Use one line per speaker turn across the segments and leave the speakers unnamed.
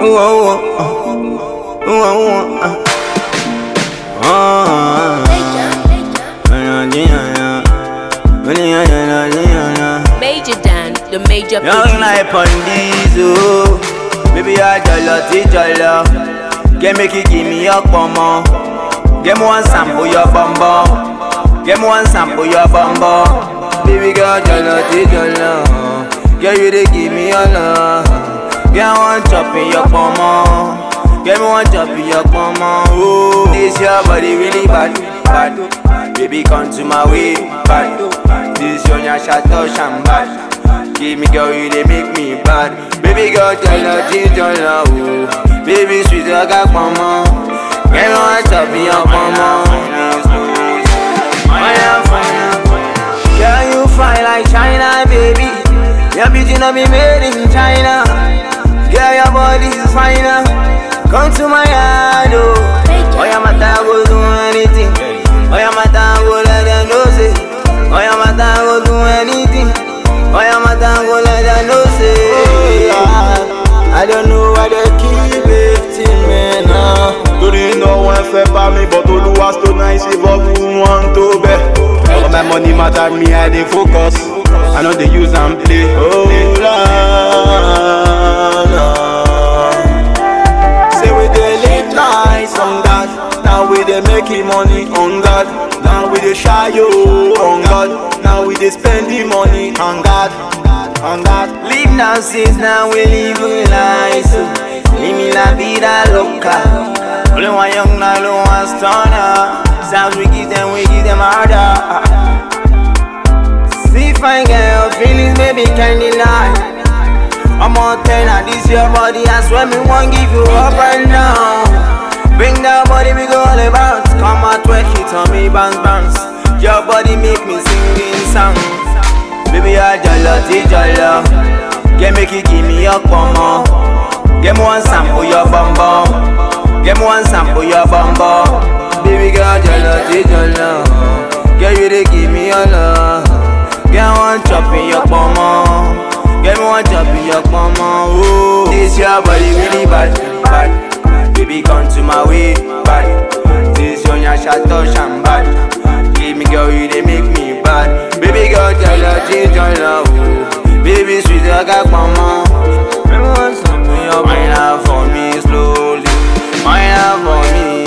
Ooh, ooh, uh, ooh, ooh, uh. Ah, yeah, yeah, yeah. Yeah, yeah, yeah, yeah.
Major Dan, the major
Young
producer.
life on diesel. Baby, I jollo, ti jollo. Get make you give me your pomo. Get me one sample your bumbo. Get me one sample your bumbo. Baby girl, jollo, ti jollo. Get you to give me your love. Get one chop in your pomo. Get me one chop in your pomo. Ooh, this your body really bad, bad. Baby, come to my way, bad. This your nyasha touch and bad. Give me girl, you they make me bad. Baby girl, tell her, tell her, ooh. Baby sweet, I got mama. Get on top of your mama. Fire, fire. Girl, you fine like China, baby. Your beauty not be made in China. Girl, your body is finer. Come to my yard, oh. Oh, your mata go do anything. Oh, your mata go let them know say. Oh, your mata go do anything. Oh, your mata go let them know say.
I don't know why they keep hating me now. Torí iná wọn fẹ́ bá mi bọ̀ tolúwa tó náà ṣe bọ́ fún wọn tó bẹ̀. All my money matter me, I dey focus. I no dey use am play. Oh, Lord, Lord. Say we dey live nice on God. Now we dey making money on God. Now we dey shy yo on God. Now we dey spending money on God. On God.
Live now since now we live a life so Live me la vida loca Only one young now, only one stunner Sounds we give them, we give them harder See fine girl, feelings baby can't deny I'm on ten, now this your body I swear me won't give you up right now Bring that body, we go all about Come out, twerk it on me, bounce, bounce Your body make me singing song Baby, I jollo, ti jollo. Get make you give me your pomo. Get me one sample your bum bum. Get me one sample your bum bum. Baby girl, jollo, ti jollo. Get you to give me your love. Get one chop in your pomo. Get me one chop in your pomo. Ooh, this your body really bad, bad. Baby, come to my way, bad. This your nyasha touch and bad. Give me girl, you they make me bad. Baby girl, tell her, change your love. ooh. Baby sweet, I got mama. Baby, want something, you wine out for me slowly. Wine out for me.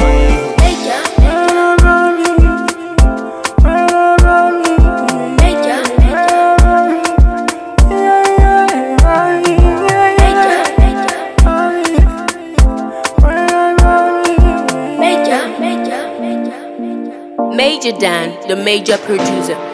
Major Dan, the major producer.